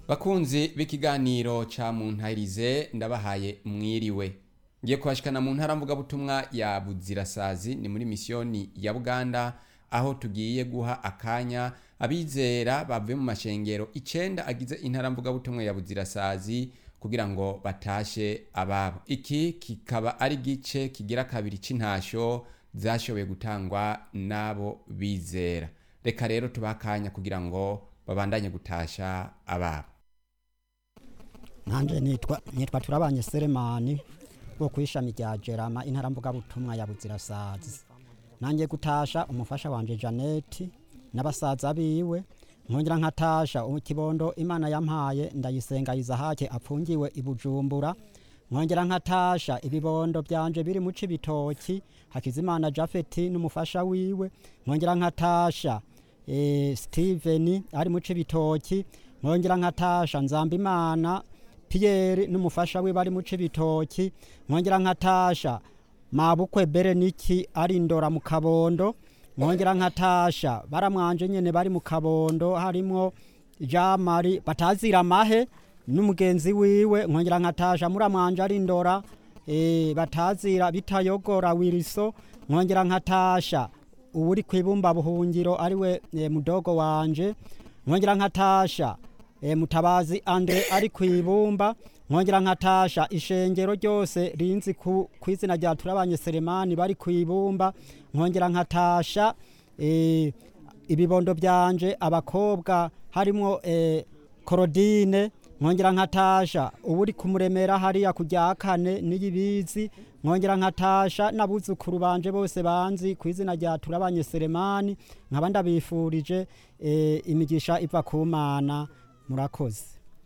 bakunzi b'ikiganiro ca muntahirize ndabahaye mwiriwe ngiye kubashikana mu ntara mvugabutumwa ya buzirasazi ni muri misiyoni ya buganda aho tugiye guha akanya abizera bavuye mu mashengero icenda agize intara mvugabutumwa ya buzirasazi kugira ngo batashe ababo iki kikaba ari gice kigira kabiri c'intasho zashoboye gutangwa n'abo bizera reka rero tubahe akanya kugira ngo babandanye gutasha ababo nanje nitwa nitwa turabanye Selemani wo kwishami rya Jerama intara mvuga butumwa ya Buzirasazi nanjye gutasha umufasha wanje Janeti n'abasaza biwe nkongera nkatasha ikibondo Imana yampaye ndayisenga Izahake apfungiwe ibujumbura nkongera nkatasha ibibondo byanje biri mu cibitoki Hakizimana Jafeti n'umufasha wiwe nkongera nkatasha eh, Steven ari mu cibitoki nkongera nkatasha Nzambimana Pierre n'umufasha we bari mu cibitoki nkongera nkatasha mabukwe Bereniki ari ndora mu kabondo nkongera nkatasha baramwanje nyene bari mu kabondo harimo Jean Marie batazira mahe n'umugenzi wiwe nkongera nkatasha muramwanje ari ndora eh batazira bitayogora wiriso nkongera nkatasha uwuri kwibumba buhungiro ariwe e, mudogo wanje nkongera nkatasha e, mutabazi Andre ari kwibumba nkongera nkatasha ishengero ryose rinzi ku kwizina rya turabanye Selemani bari kwibumba nkongera nkatasha e, ibibondo byanje abakobwa harimo e, Korodine nkongera nkatasha uburi kumuremera hariya kujya kane n'iyibizi nkongera nkatasha n'abuzukuru banje bose banzi ku izina rya turabanye Selemani nkaba ndabifurije e, imigisha iva ku Mana murakoze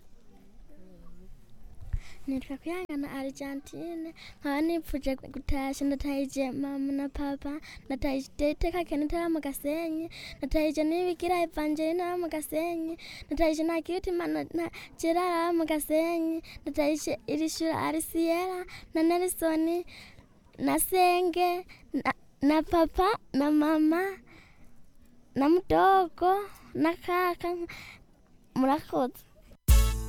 nitwa kwihangana argentine nkaba nipfuje gutasha ndatahije mama na papa ndatahije iteka kenete aba mu gasenyi ndatahije n'ibigira evangelina aba mu gasenyi ndatahije na kirutimana na gerard aba mu gasenyi ndatahije irishura arisiyera na nelisoni na senge na, na papa na mama na mudogo na kaka murakoze